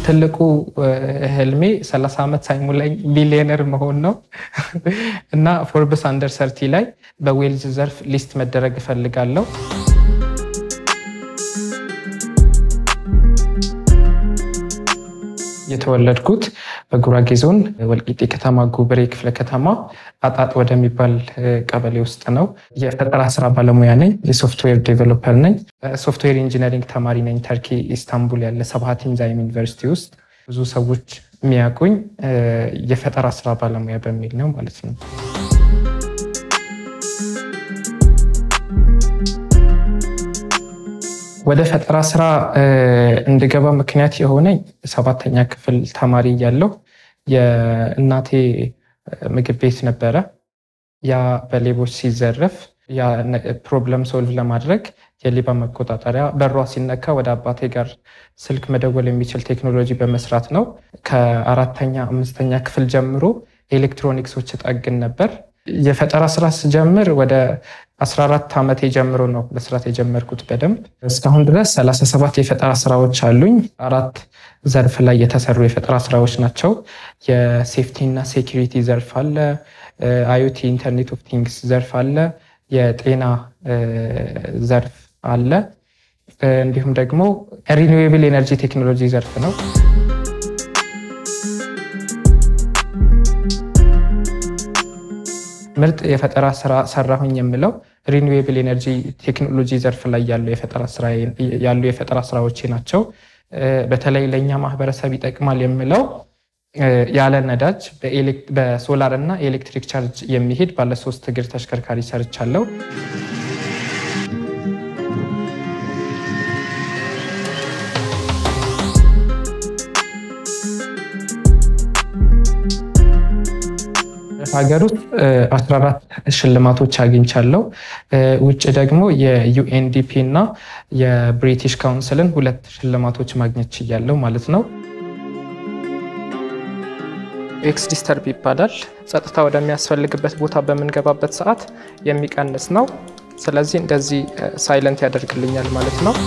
ትልቁ ህልሜ 30 ዓመት ሳይሞላኝ ቢሊዮነር መሆን ነው እና ፎርብስ አንደር ሰርቲ ላይ በዌልዝ ዘርፍ ሊስት መደረግ እፈልጋለሁ። የተወለድኩት በጉራጌ ዞን ወልቂጤ ከተማ ጉብሬ ክፍለ ከተማ አጣጥ ወደሚባል ቀበሌ ውስጥ ነው። የፈጠራ ስራ ባለሙያ ነኝ። የሶፍትዌር ዴቨሎፐር ነኝ። ሶፍትዌር ኢንጂነሪንግ ተማሪ ነኝ። ተርኪ ኢስታንቡል ያለ ሰብሃት ኢንዛይም ዩኒቨርሲቲ ውስጥ ብዙ ሰዎች የሚያውቁኝ የፈጠራ ስራ ባለሙያ በሚል ነው ማለት ነው። ወደ ፈጠራ ስራ እንድገባ ምክንያት የሆነኝ ሰባተኛ ክፍል ተማሪ እያለሁ የእናቴ ምግብ ቤት ነበረ። ያ በሌቦች ሲዘረፍ ያ ፕሮብለም ሶልቭ ለማድረግ የሌባ መቆጣጠሪያ በሯ ሲነካ ወደ አባቴ ጋር ስልክ መደወል የሚችል ቴክኖሎጂ በመስራት ነው። ከአራተኛ አምስተኛ ክፍል ጀምሮ ኤሌክትሮኒክሶች ጠግን ነበር። የፈጠራ ስራ ስጀምር ወደ 14 ዓመቴ ጀምሮ ነው መስራት የጀመርኩት በደንብ። እስካሁን ድረስ 37 የፈጠራ ስራዎች አሉኝ። አራት ዘርፍ ላይ የተሰሩ የፈጠራ ስራዎች ናቸው። የሴፍቲ እና ሴኪሪቲ ዘርፍ አለ፣ አዮቲ ኢንተርኔት ኦፍ ቲንግስ ዘርፍ አለ፣ የጤና ዘርፍ አለ፣ እንዲሁም ደግሞ ሪኒዌብል ኤነርጂ ቴክኖሎጂ ዘርፍ ነው። ምርጥ የፈጠራ ስራ ሰራሁኝ የምለው ሪኒዌብል ኤነርጂ ቴክኖሎጂ ዘርፍ ላይ ያሉ የፈጠራ ስራዎቼ ናቸው። በተለይ ለእኛ ማህበረሰብ ይጠቅማል የምለው ያለ ነዳጅ በሶላር እና ኤሌክትሪክ ቻርጅ የሚሄድ ባለሶስት እግር ተሽከርካሪ ሰርቻለሁ። ሀገር ውስጥ 14 ሽልማቶች አግኝቻለሁ። ውጭ ደግሞ የዩኤንዲፒ እና የብሪቲሽ ካውንስልን ሁለት ሽልማቶች ማግኘት ችያለሁ ማለት ነው። ኤክስ ዲስተርብ ይባላል። ጸጥታ ወደሚያስፈልግበት ቦታ በምንገባበት ሰዓት የሚቀንስ ነው። ስለዚህ እንደዚህ ሳይለንት ያደርግልኛል ማለት ነው።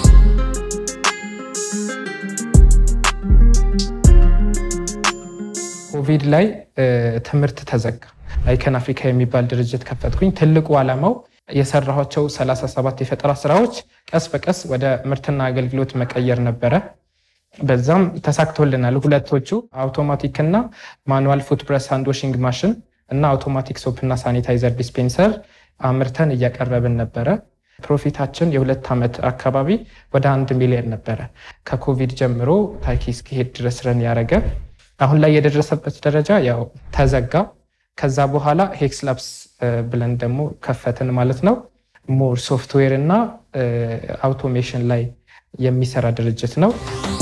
ኮቪድ ላይ ትምህርት ተዘጋ። አይከን አፍሪካ የሚባል ድርጅት ከፈትኩኝ። ትልቁ ዓላማው የሰራኋቸው 37 የፈጠራ ስራዎች ቀስ በቀስ ወደ ምርትና አገልግሎት መቀየር ነበረ። በዛም ተሳክቶልናል። ሁለቶቹ አውቶማቲክ እና ማኑዋል ፉት ብረስ ሃንድ ዋሽንግ ማሽን እና አውቶማቲክ ሶፕ እና ሳኒታይዘር ዲስፔንሰር አምርተን እያቀረብን ነበረ። ፕሮፊታችን የሁለት ዓመት አካባቢ ወደ አንድ ሚሊዮን ነበረ። ከኮቪድ ጀምሮ ታኪ እስኪሄድ ድረስ ረን ያደረገ አሁን ላይ የደረሰበት ደረጃ ያው ተዘጋ። ከዛ በኋላ ሄክስ ላብስ ብለን ደግሞ ከፈትን ማለት ነው። ሞር ሶፍትዌር እና አውቶሜሽን ላይ የሚሰራ ድርጅት ነው።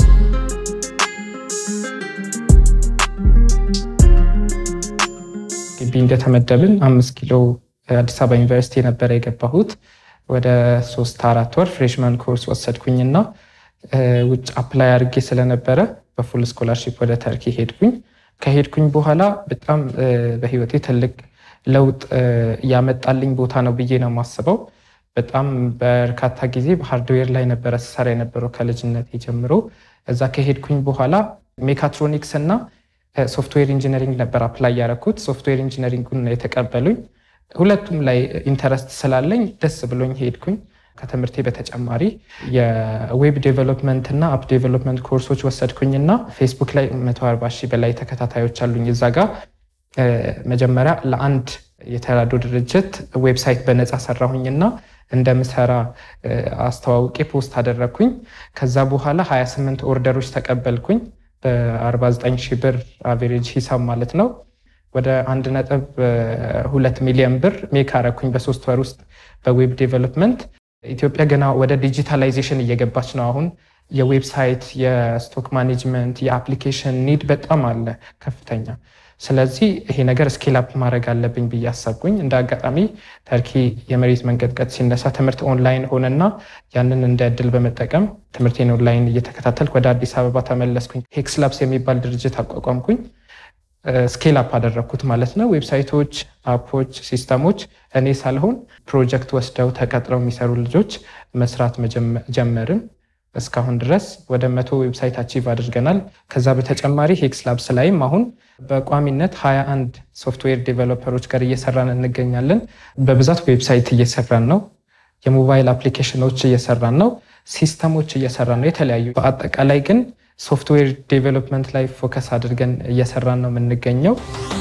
ግቢ እንደተመደብን አምስት ኪሎ አዲስ አበባ ዩኒቨርሲቲ የነበረ የገባሁት ወደ ሶስት አራት ወር ፍሬሽማን ኮርስ ወሰድኩኝና ውጭ አፕላይ አድርጌ ስለነበረ በፉል ስኮላርሺፕ ወደ ተርኪ ሄድኩኝ። ከሄድኩኝ በኋላ በጣም በህይወቴ ትልቅ ለውጥ ያመጣልኝ ቦታ ነው ብዬ ነው የማስበው። በጣም በርካታ ጊዜ በሃርድዌር ላይ ነበረ ስሰራ የነበረው ከልጅነት ጀምሮ። እዛ ከሄድኩኝ በኋላ ሜካትሮኒክስ እና ሶፍትዌር ኢንጂነሪንግ ነበር አፕላይ ያደረኩት። ሶፍትዌር ኢንጂነሪንጉን የተቀበሉኝ ሁለቱም ላይ ኢንተረስት ስላለኝ ደስ ብሎኝ ሄድኩኝ። ከትምህርቴ በተጨማሪ የዌብ ዴቨሎፕመንት እና አፕ ዴቨሎፕመንት ኮርሶች ወሰድኩኝና ፌስቡክ ላይ 140 ሺህ በላይ ተከታታዮች አሉኝ። እዛ ጋር መጀመሪያ ለአንድ የተራዶ ድርጅት ዌብሳይት በነፃ ሰራሁኝና እንደምሰራ አስተዋውቄ ፖስት አደረግኩኝ። ከዛ በኋላ 28 ኦርደሮች ተቀበልኩኝ በ49 ሺህ ብር አቬሬጅ ሂሳብ ማለት ነው። ወደ አንድ ነጥብ ሁለት ሚሊዮን ብር ሜክ አረኩኝ በሶስት ወር ውስጥ በዌብ ዴቨሎፕመንት። ኢትዮጵያ ገና ወደ ዲጂታላይዜሽን እየገባች ነው። አሁን የዌብሳይት፣ የስቶክ ማኔጅመንት፣ የአፕሊኬሽን ኒድ በጣም አለ ከፍተኛ። ስለዚህ ይሄ ነገር ስኬል አፕ ማድረግ አለብኝ ብዬ አሰብኩኝ። እንደ አጋጣሚ ተርኪ የመሬት መንቀጥቀጥ ሲነሳ ትምህርት ኦንላይን ሆነና ያንን እንደ እድል በመጠቀም ትምህርቴን ኦንላይን እየተከታተልኩ ወደ አዲስ አበባ ተመለስኩኝ። ሄክስ ላብስ የሚባል ድርጅት አቋቋምኩኝ። ስኬል አፕ አደረግኩት ማለት ነው። ዌብሳይቶች፣ አፖች፣ ሲስተሞች እኔ ሳልሆን ፕሮጀክት ወስደው ተቀጥረው የሚሰሩ ልጆች መስራት ጀመርን። እስካሁን ድረስ ወደ መቶ ዌብሳይት አቺቭ አድርገናል። ከዛ በተጨማሪ ሄክስ ላብስ ላይም አሁን በቋሚነት 21 ሶፍትዌር ዴቨሎፐሮች ጋር እየሰራን እንገኛለን። በብዛት ዌብሳይት እየሰራን ነው። የሞባይል አፕሊኬሽኖች እየሰራን ነው። ሲስተሞች እየሰራን ነው። የተለያዩ በአጠቃላይ ግን ሶፍትዌር ዴቨሎፕመንት ላይ ፎከስ አድርገን እየሰራን ነው የምንገኘው።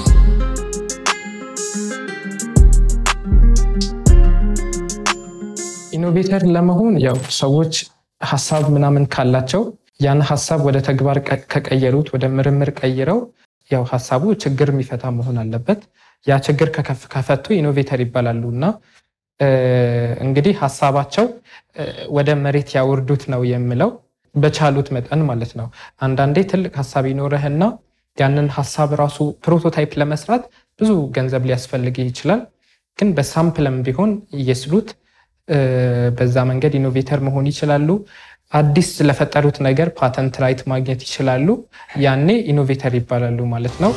ኢኖቬተር ለመሆን ያው ሰዎች ሀሳብ ምናምን ካላቸው ያን ሀሳብ ወደ ተግባር ከቀየሩት ወደ ምርምር ቀይረው ያው ሀሳቡ ችግር የሚፈታ መሆን አለበት። ያ ችግር ከፈቱ ኢኖቬተር ይባላሉ እና እንግዲህ ሀሳባቸው ወደ መሬት ያወርዱት ነው የምለው በቻሉት መጠን ማለት ነው። አንዳንዴ ትልቅ ሀሳብ ይኖርህና ያንን ሀሳብ ራሱ ፕሮቶታይፕ ለመስራት ብዙ ገንዘብ ሊያስፈልግ ይችላል። ግን በሳምፕልም ቢሆን እየስሉት በዛ መንገድ ኢኖቬተር መሆን ይችላሉ። አዲስ ለፈጠሩት ነገር ፓተንት ራይት ማግኘት ይችላሉ። ያኔ ኢኖቬተር ይባላሉ ማለት ነው።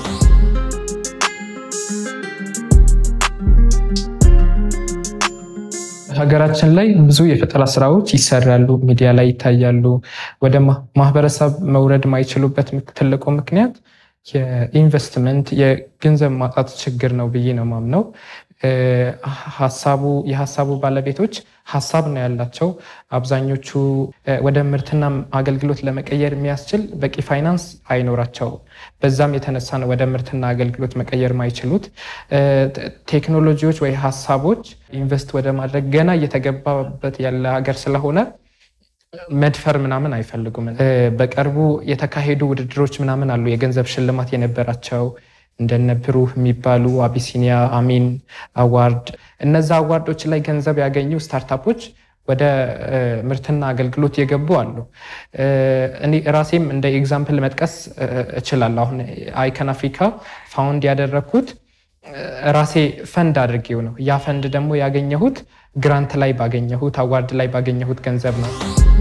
ሀገራችን ላይ ብዙ የፈጠራ ስራዎች ይሰራሉ፣ ሚዲያ ላይ ይታያሉ። ወደ ማህበረሰብ መውረድ ማይችሉበት ትልቁ ምክንያት የኢንቨስትመንት የገንዘብ ማጣት ችግር ነው ብዬ ነው ማምነው። ሀሳቡ የሀሳቡ ባለቤቶች ሀሳብ ነው ያላቸው። አብዛኞቹ ወደ ምርትና አገልግሎት ለመቀየር የሚያስችል በቂ ፋይናንስ አይኖራቸው። በዛም የተነሳ ነው ወደ ምርትና አገልግሎት መቀየር ማይችሉት። ቴክኖሎጂዎች ወይ ሀሳቦች ኢንቨስት ወደ ማድረግ ገና እየተገባበት ያለ ሀገር ስለሆነ መድፈር ምናምን አይፈልጉም። በቅርቡ የተካሄዱ ውድድሮች ምናምን አሉ የገንዘብ ሽልማት የነበራቸው እንደነ ብሩህ የሚባሉ አቢሲኒያ፣ አሚን አዋርድ እነዛ አዋርዶች ላይ ገንዘብ ያገኙ ስታርታፖች ወደ ምርትና አገልግሎት የገቡ አሉ። እኔ ራሴም እንደ ኤግዛምፕል መጥቀስ እችላለሁ። አሁን አይከን አፍሪካ ፋውንድ ያደረግኩት ራሴ ፈንድ አድርጌው ነው። ያ ፈንድ ደግሞ ያገኘሁት ግራንት ላይ ባገኘሁት አዋርድ ላይ ባገኘሁት ገንዘብ ነው።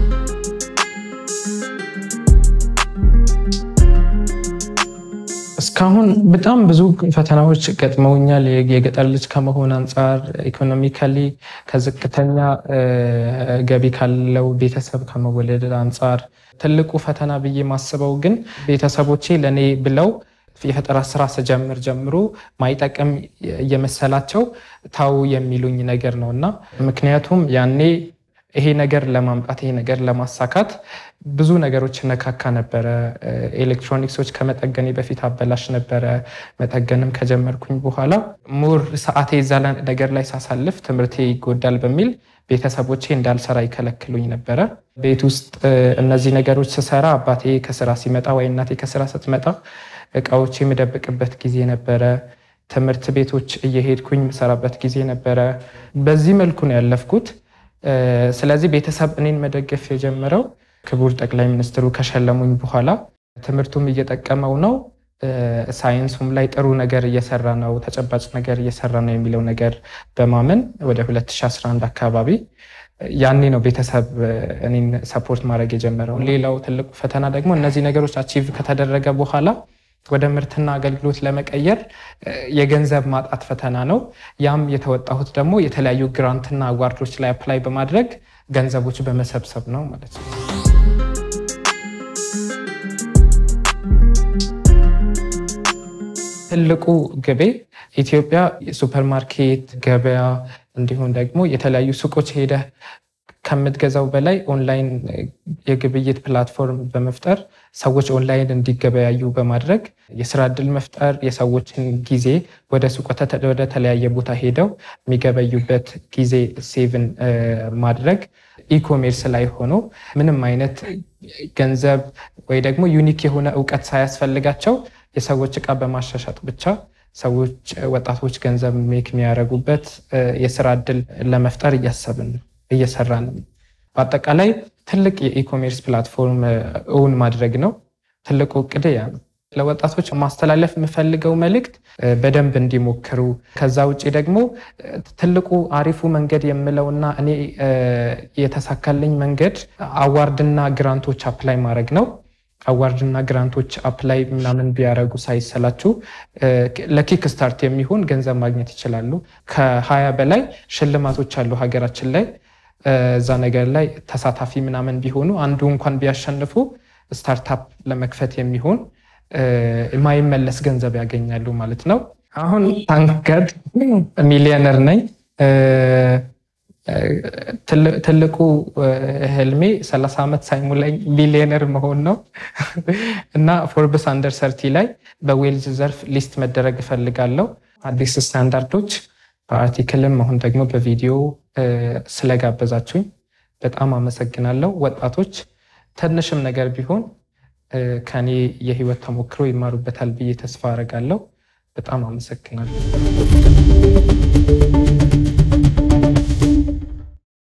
እስካሁን በጣም ብዙ ፈተናዎች ገጥመውኛል። የገጠር ልጅ ከመሆን አንጻር ኢኮኖሚካሊ ከዝቅተኛ ገቢ ካለው ቤተሰብ ከመወለድ አንጻር ትልቁ ፈተና ብዬ ማስበው ግን ቤተሰቦቼ ለእኔ ብለው የፈጠራ ስራ ስጀምር ጀምሮ ማይጠቅም እየመሰላቸው ታው የሚሉኝ ነገር ነው እና ምክንያቱም ያኔ ይሄ ነገር ለማምጣት ይሄ ነገር ለማሳካት ብዙ ነገሮች ነካካ ነበረ። ኤሌክትሮኒክሶች ከመጠገኔ በፊት አበላሽ ነበረ። መጠገንም ከጀመርኩኝ በኋላ ሙር ሰዓቴ እዛ ነገር ላይ ሳሳልፍ ትምህርቴ ይጎዳል በሚል ቤተሰቦቼ እንዳልሰራ ይከለክሉኝ ነበረ። ቤት ውስጥ እነዚህ ነገሮች ስሰራ አባቴ ከስራ ሲመጣ ወይ እናቴ ከስራ ስትመጣ እቃዎች የምደብቅበት ጊዜ ነበረ። ትምህርት ቤቶች እየሄድኩኝ የምሰራበት ጊዜ ነበረ። በዚህ መልኩ ነው ያለፍኩት። ስለዚህ ቤተሰብ እኔን መደገፍ የጀመረው ክቡር ጠቅላይ ሚኒስትሩ ከሸለሙኝ በኋላ ትምህርቱም እየጠቀመው ነው፣ ሳይንሱም ላይ ጥሩ ነገር እየሰራ ነው፣ ተጨባጭ ነገር እየሰራ ነው የሚለው ነገር በማመን ወደ 2011 አካባቢ ያኔ ነው ቤተሰብ እኔን ሰፖርት ማድረግ የጀመረው። ሌላው ትልቁ ፈተና ደግሞ እነዚህ ነገሮች አቺቭ ከተደረገ በኋላ ወደ ምርትና አገልግሎት ለመቀየር የገንዘብ ማጣት ፈተና ነው። ያም የተወጣሁት ደግሞ የተለያዩ ግራንትና አዋርዶች ላይ አፕላይ በማድረግ ገንዘቦች በመሰብሰብ ነው ማለት ነው። ትልቁ ግቤ ኢትዮጵያ ሱፐርማርኬት፣ ገበያ እንዲሁም ደግሞ የተለያዩ ሱቆች ሄደህ ከምትገዛው በላይ ኦንላይን የግብይት ፕላትፎርም በመፍጠር ሰዎች ኦንላይን እንዲገበያዩ በማድረግ የስራ እድል መፍጠር፣ የሰዎችን ጊዜ ወደ ሱቅ ወደ ተለያየ ቦታ ሄደው የሚገበዩበት ጊዜ ሴቭን ማድረግ ኢኮሜርስ ላይ ሆኖ ምንም አይነት ገንዘብ ወይ ደግሞ ዩኒክ የሆነ እውቀት ሳያስፈልጋቸው የሰዎች እቃ በማሻሻጥ ብቻ ሰዎች ወጣቶች ገንዘብ ሜክ የሚያደርጉበት የስራ እድል ለመፍጠር እያሰብን ነው እየሰራን በአጠቃላይ ትልቅ የኢኮሜርስ ፕላትፎርም እውን ማድረግ ነው። ትልቁ እቅድ ያ ነው። ለወጣቶች ማስተላለፍ የምፈልገው መልእክት በደንብ እንዲሞክሩ፣ ከዛ ውጭ ደግሞ ትልቁ አሪፉ መንገድ የምለውና እኔ የተሳካልኝ መንገድ አዋርድና ግራንቶች አፕላይ ማድረግ ነው። አዋርድና ግራንቶች አፕላይ ምናምን ቢያደረጉ ሳይሰላችሁ ለኪክ ስታርት የሚሆን ገንዘብ ማግኘት ይችላሉ። ከሀያ በላይ ሽልማቶች አሉ ሀገራችን ላይ እዛ ነገር ላይ ተሳታፊ ምናምን ቢሆኑ አንዱ እንኳን ቢያሸንፉ ስታርታፕ ለመክፈት የሚሆን የማይመለስ ገንዘብ ያገኛሉ ማለት ነው። አሁን ታንከድ ሚሊዮነር ነኝ። ትልቁ ህልሜ 30 ዓመት ሳይሞላኝ ሚሊዮነር መሆን ነው እና ፎርብስ አንደር ሰርቲ ላይ በዌልዝ ዘርፍ ሊስት መደረግ እፈልጋለሁ። አዲስ ስታንዳርዶች በአርቲክልም አሁን ደግሞ በቪዲዮ ስለጋበዛችሁኝ በጣም አመሰግናለሁ። ወጣቶች ትንሽም ነገር ቢሆን ከኔ የህይወት ተሞክሮ ይማሩበታል ብዬ ተስፋ አደርጋለሁ። በጣም አመሰግናለሁ።